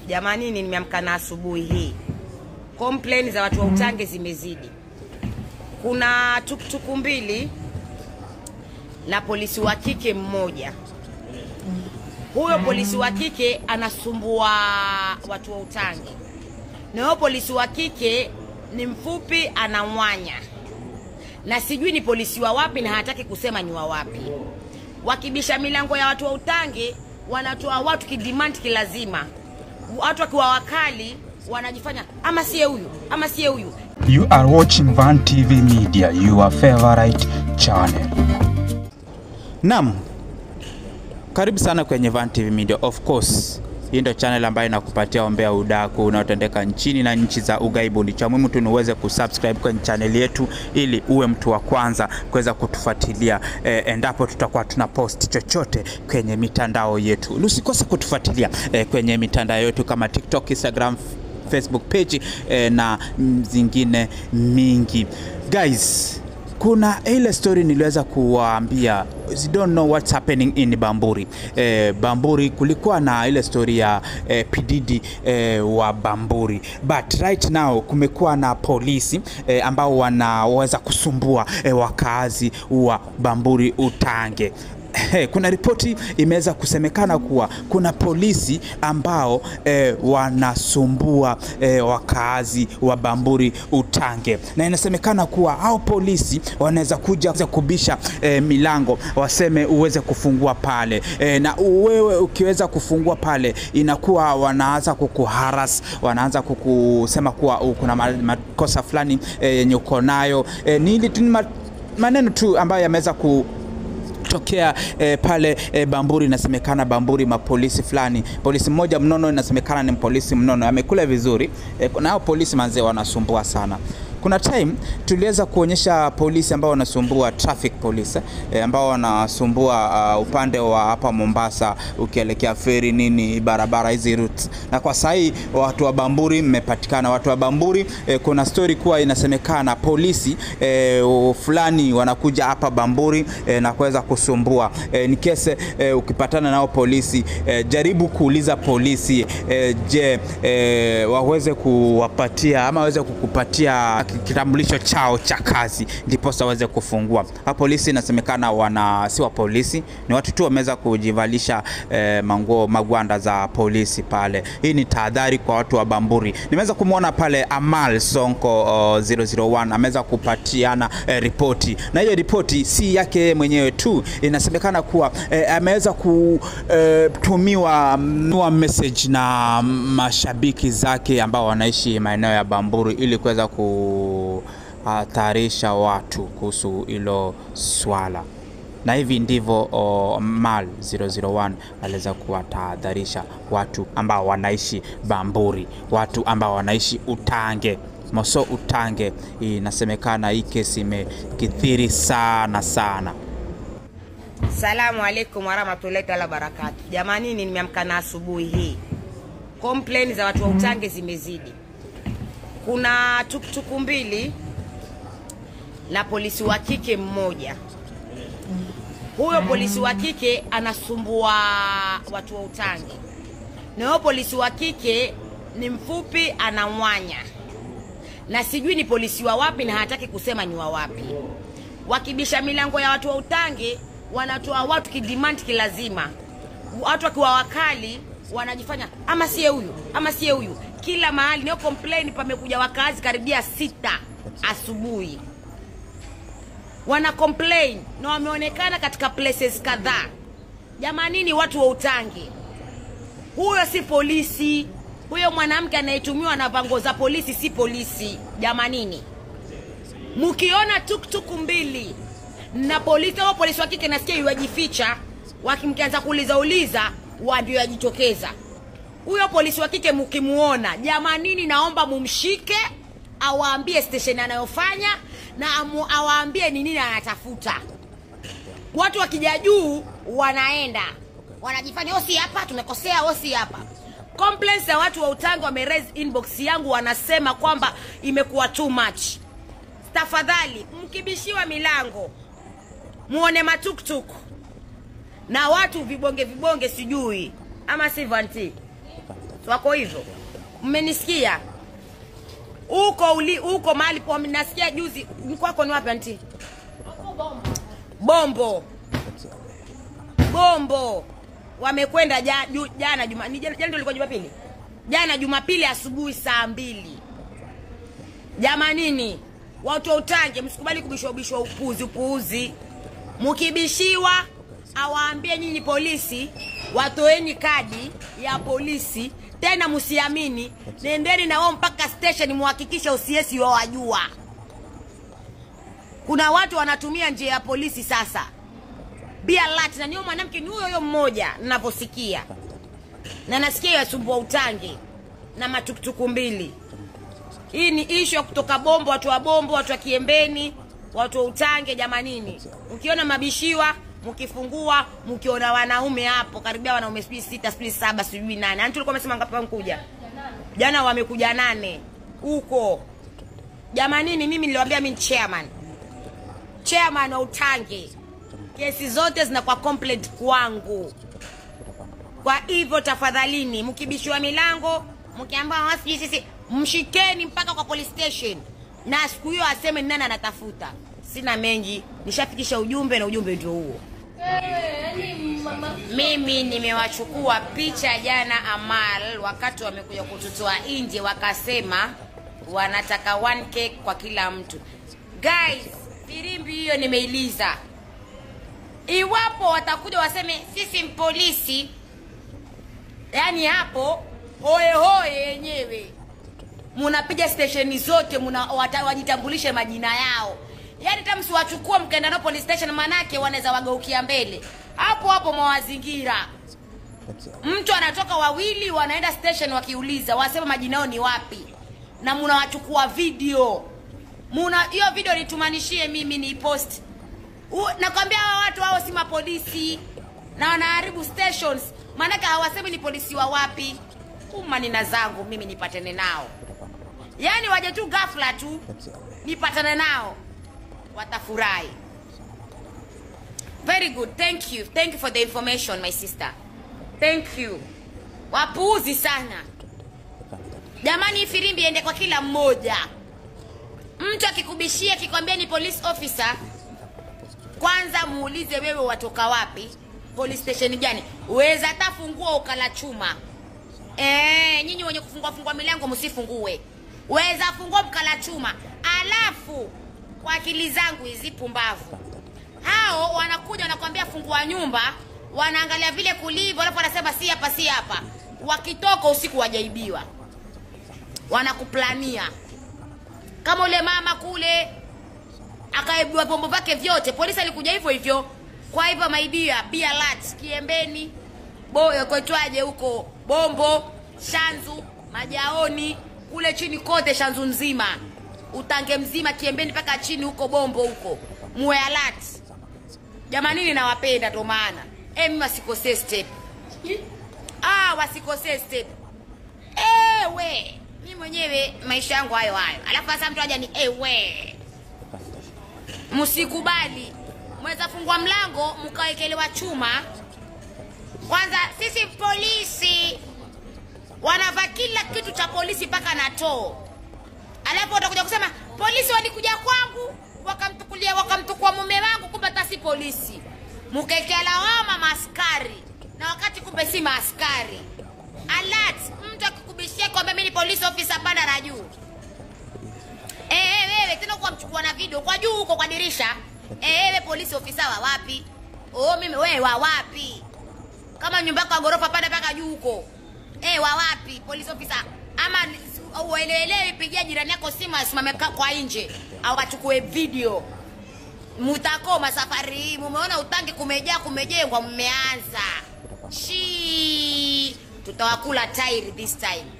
Jamanini, nimeamka na asubuhi hii, complain za watu wa Utange zimezidi. Kuna tukutuku mbili na polisi wa kike mmoja. Huyo polisi wa kike anasumbua watu wa Utange, na huyo polisi wa kike ni mfupi, anamwanya na sijui ni polisi wa wapi, na hataki kusema ni wa wapi. Wakibisha milango ya watu wa Utange, wanatoa watu kidemand kilazima. Watu wakiwa wakali wanajifanya ama siye huyu ama siye huyu. You are watching Van TV Media, your favorite channel. Naam, karibu sana kwenye Van TV Media. Of course, hii ndio channel ambayo inakupatia ombea udaku unaotendeka nchini na nchi za ughaibuni. Cha muhimu tu ni uweze kusubscribe kwenye channel yetu ili uwe mtu wa kwanza kuweza kutufuatilia eh, endapo tutakuwa tuna post chochote kwenye mitandao yetu. Usikose kutufuatilia eh, kwenye mitandao yetu kama TikTok, Instagram, Facebook page eh, na mm, zingine mingi. Guys, kuna ile story niliweza kuwaambia you don't know what's happening in Bamburi. Eh, Bamburi kulikuwa na ile story ya eh, Pididi eh, wa Bamburi but right now kumekuwa na polisi eh, ambao wanaweza kusumbua eh, wakazi wa Bamburi Utange. Hey, kuna ripoti imeweza kusemekana kuwa kuna polisi ambao eh, wanasumbua eh, wakaazi wa Bamburi Utange, na inasemekana kuwa hao polisi wanaweza kuja kubisha eh, milango waseme uweze kufungua pale eh, na wewe ukiweza kufungua pale inakuwa wanaanza kukuharas, wanaanza kukusema kuwa kuna ma- makosa fulani eh, yenye uko nayo eh, ni ili tu ni ma- maneno tu ambayo yameweza ku tokea eh, pale eh, Bamburi. Inasemekana Bamburi mapolisi fulani, polisi mmoja mnono, inasemekana ni polisi mnono, amekula vizuri eh, na hao polisi manzee wanasumbua sana. Kuna time tuliweza kuonyesha polisi ambao wanasumbua traffic police eh, ambao wanasumbua uh, upande wa hapa Mombasa ukielekea feri nini barabara hizi routes, na kwa sahii watu wa Bamburi mmepatikana. Watu wa Bamburi eh, kuna story kuwa inasemekana polisi eh, fulani wanakuja hapa Bamburi eh, na kuweza kusumbua eh, ni kese eh, ukipatana nao polisi eh, jaribu kuuliza polisi eh, je eh, waweze kuwapatia ama waweze kukupatia kitambulisho chao cha kazi ndiposa waweze kufungua. Ha, polisi inasemekana wana si wa polisi, ni watu tu wameweza kujivalisha eh, manguo magwanda za polisi pale. Hii ni tahadhari kwa watu wa Bamburi. Nimeweza kumwona pale Amal Sonko uh, 001 ameweza kupatiana eh, ripoti, na hiyo ripoti si yake yeye mwenyewe tu, inasemekana kuwa eh, ameweza kutumiwa mm, message na mashabiki zake ambao wanaishi maeneo ya Bamburi ili kuweza kuhatarisha watu kuhusu hilo swala na hivi ndivyo o, Mal 001 aliweza kuwatahadharisha watu ambao wanaishi Bamburi, watu ambao wanaishi Utange Moso Utange. Inasemekana hii kesi imekithiri sana sana. Salamu alaikum warahmatullahi taala barakatu. Jamanini, nimeamka na asubuhi hii, complain za watu wa Utange zimezidi. Kuna tukutuku mbili na polisi wa kike mmoja. Huyo polisi wa kike anasumbua watu wa Utange, na huyo polisi wa kike ni mfupi, anamwanya na sijui ni polisi wa wapi, na hataki kusema ni wa wapi. Wakibisha milango ya watu wa Utange, wanatoa watu kidemand kilazima. Watu wakiwa wakali wanajifanya ama siye huyu ama siye huyu. Kila mahali nio complain, pamekuja wakazi karibia sita asubuhi wana complain na wameonekana katika places kadhaa. Jamanini, watu wa Utange, huyo si polisi. Huyo mwanamke anayetumiwa na vango za polisi si polisi. Jamanini, mkiona tuktuku mbili na polisi au polisi wa kike nasikia yuwajificha, wakimkianza kuuliza uliza, wa ndio yajitokeza. Huyo polisi wa kike mkimuona, jamanini, naomba mumshike, awaambie station anayofanya na amu, awaambie ni nini anatafuta. Watu wakija juu wanaenda wanajifanya osi hapa tumekosea, osi hapa. Complaints za watu wa Utange wame raise inbox yangu, wanasema kwamba imekuwa too much. Tafadhali mkibishiwa milango muone matuktuk na watu vibonge vibonge, sijui ama si vanti Si wako hivyo mmenisikia huko uli huko mahali po nasikia juzi ni kwako ni wapi anti bombo bombo wamekwenda ja, ju, jana juma ni jana jana ndio ilikuwa jumapili jana jumapili asubuhi saa mbili jamanini watu wa utange msikubali kubishwabishwa upuzi upuuzi mkibishiwa awaambie nyinyi polisi watoeni kadi ya polisi tena msiamini nendeni na wao mpaka station muhakikishe usiesi wawajua kuna watu wanatumia njia ya polisi sasa be alert na niyo mwanamke ni huyo huyo mmoja ninavyosikia na nasikia yasumbua utange na matuktuku mbili hii ni ishu ya kutoka bombo watu wa bombo watu wa kiembeni watu wa utange jamanini mkiona mabishiwa mkifungua mkiona wanaume hapo karibia wanaume sijui sita sijui saba sijui nane ani tulikuwa amesema ngapi wamekuja jana wamekuja nane huko jamanini mimi niliwambia mi ni chairman chairman wa utange kesi zote zinakuwa complaint kwangu kwa hivyo tafadhalini mkibishiwa milango mkiambia sijui sisi mshikeni mpaka kwa police station na siku hiyo aseme ni nani anatafuta sina mengi nishafikisha ujumbe na ujumbe ndio huo mimi nimewachukua picha jana amal wakati wamekuja kututoa nje wakasema wanataka 1k kwa kila mtu guys firimbi hiyo nimeiliza iwapo watakuja waseme sisi mpolisi yaani hapo hoehoe yenyewe munapiga stesheni zote muna, wata, wajitambulishe majina yao yaani hata msiwachukua mkaenda nao police station manake wanaweza wageukia mbele hapo hapo mwawazingira mtu anatoka wawili wanaenda station wakiuliza wasema majina yao ni wapi na munawachukua video muna hiyo video nitumanishie mimi ni post nakwambia hawa watu hao si mapolisi na wanaharibu stations maanake hawasemi ni polisi wa wapi umanina zangu mimi nipatane nao yaani waje tu ghafla tu nipatane nao watafurahi very good thank you thank you for the information my sister thank you wapuuzi sana jamani hii firimbi iende kwa kila mmoja mtu akikubishia akikwambia ni police officer kwanza muulize wewe watoka wapi police station gani uweza hata fungua ukala chuma Eh, nyinyi wenye kufungua fungua milango msifungue weza fungua mkala chuma alafu kwa akili zangu hizi pumbavu hao wanakuja wanakwambia fungua nyumba wanaangalia vile kulivyo alafu wanasema si hapa si hapa wakitoka usiku wajaibiwa wanakuplania kama ule mama kule akaibiwa vyombo vyake vyote polisi alikuja hivyo hivyo kwa hivyo maibia be alert kiembeni boyo kwetwaje huko bombo shanzu majaoni kule chini kote shanzu nzima utange mzima kiembeni mpaka chini huko bombo huko muwe alert jamanini nawapenda ndo maana e, mimi wasikosee step ah, wasikosee step ewe mi mwenyewe maisha yangu hayo hayo alafu sasa mtu aja ni ewe msikubali mweza fungua mlango mkawekelewa chuma kwanza sisi polisi wanavaa kila kitu cha polisi mpaka na too alafu watakuja kusema polisi walikuja kwangu wakamtukulia wakamtukua mume wangu kumbe hata si polisi mkekea lawama maaskari na wakati kumbe si maaskari alert mtu akikubishia kwamba mimi ni police officer panda na juu Eh, eh, wewe tena kwa mchukua na video kwa juu huko kwa dirisha Eh, wewe polisi ofisa wa wapi oh mimi wewe wa wapi kama nyumba yako ya ghorofa panda mpaka juu huko eh wa wapi police officer ama ueleelewi pigia jirani yako simu asimame ka- kwa nje au achukue video mutakoma safari hii mumeona utangi kumejaa kumejengwa mmeanza shi tutawakula tairi this time